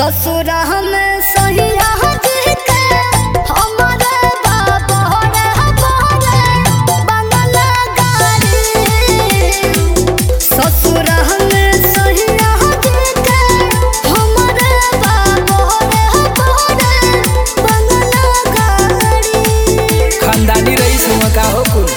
ससुर हम सहिया जी के हमारे बाबा रे हमारे बंगला गाड़ी ससुर हम सहिया जी के हमारे बाबा रे हमारे बंगला गाड़ी खानदानी रईस हुआ का हो कुल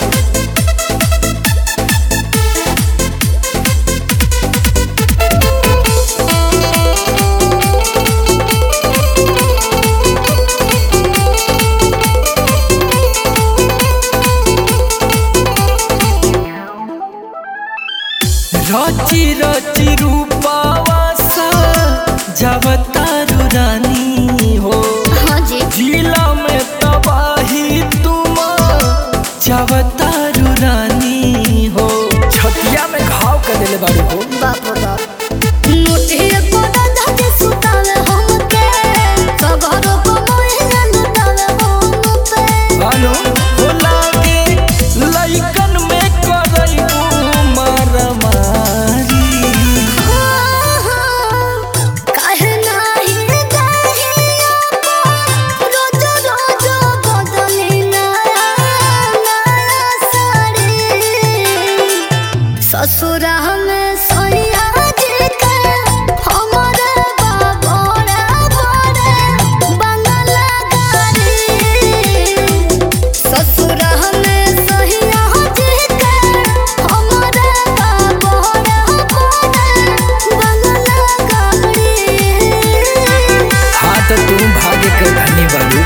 रची रची रूपावा सा जवतारू रानी हो हाँ जी जिला में तबाही तुम जवतारू रानी हो छतिया में घाव कर देले बारू हो बाप रे बाप नोटिए पड़ा जाके सुतावे हमके सगरो को मोहे लुटावे हम पे भानु हो लागे लइकन में करैबू मारामारी काहे नाही दहिया रोज रोज बदली नया नया साड़ी ससुर हमें सैया जी के हमारे बाबा रे बड़े बंगला गाड़ी ससुर हमें सैया जी के हमारे बाबा रे बड़े बंगला गाड़ी हाँ तो तुम भाग्य के धनी बारू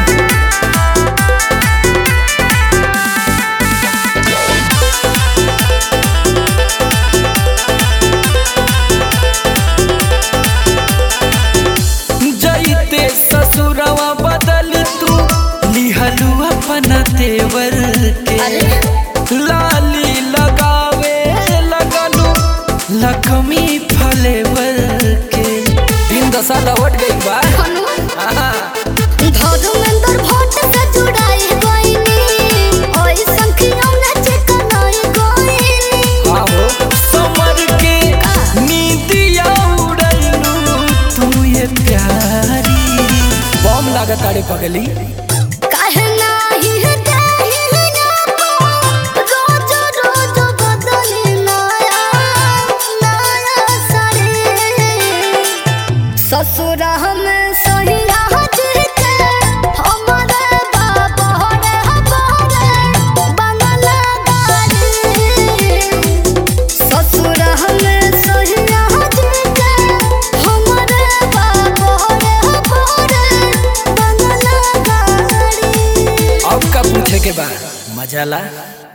जईते ससुरवा बदल तू लिहलू अपना तेवर के लाली लगावे लगलू लक्ष्मी फलेवर के दिन दशा लौट गई बा आहा, धर्मेंद्र भट्ट से जुड़ाई गईनी ओई संखियों ने चिकनाई गईनी आहो समर के नीतिया उड़ैलू तू ये प्यारी बम लागत तारे पगली काहे नाही देही रोज रोज बदली नया नया साड़ी ससुर हम सहिया जी के हमारे बाबा रे हमारे बंगला गाड़ी ससुर हम सहिया जी के हमारे बाबा रे हमारे बंगला गाड़ी अब का पूछे के बाद मजा ला